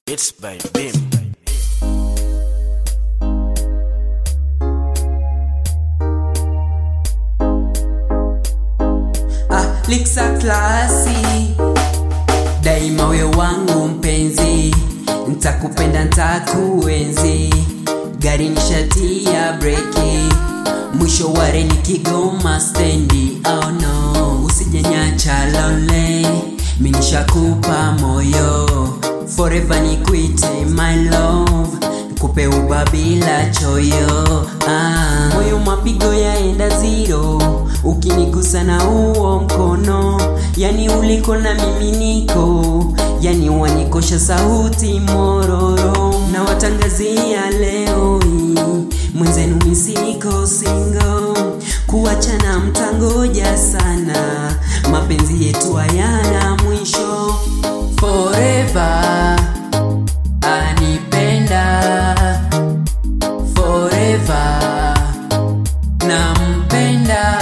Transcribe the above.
It's by Bim. ah, liksa klasi daima we wangu mpenzi ntakupenda ntakuenzi gari nishatia breki mwisho ware ni kigoma stendi oh no usijenyacha lole minishakupa moyo forever ni kwite my love kupe uba bila choyo ah. moyo mapigo yaenda zero ukinigusa na huo mkono yani uliko na mimi niko yani wanikosha sauti mororo na watangazia leo hii mwenzenu misiko singo kuachana mtangoja sana mapenzi yetu hayana mwisho forever anipenda forever nampenda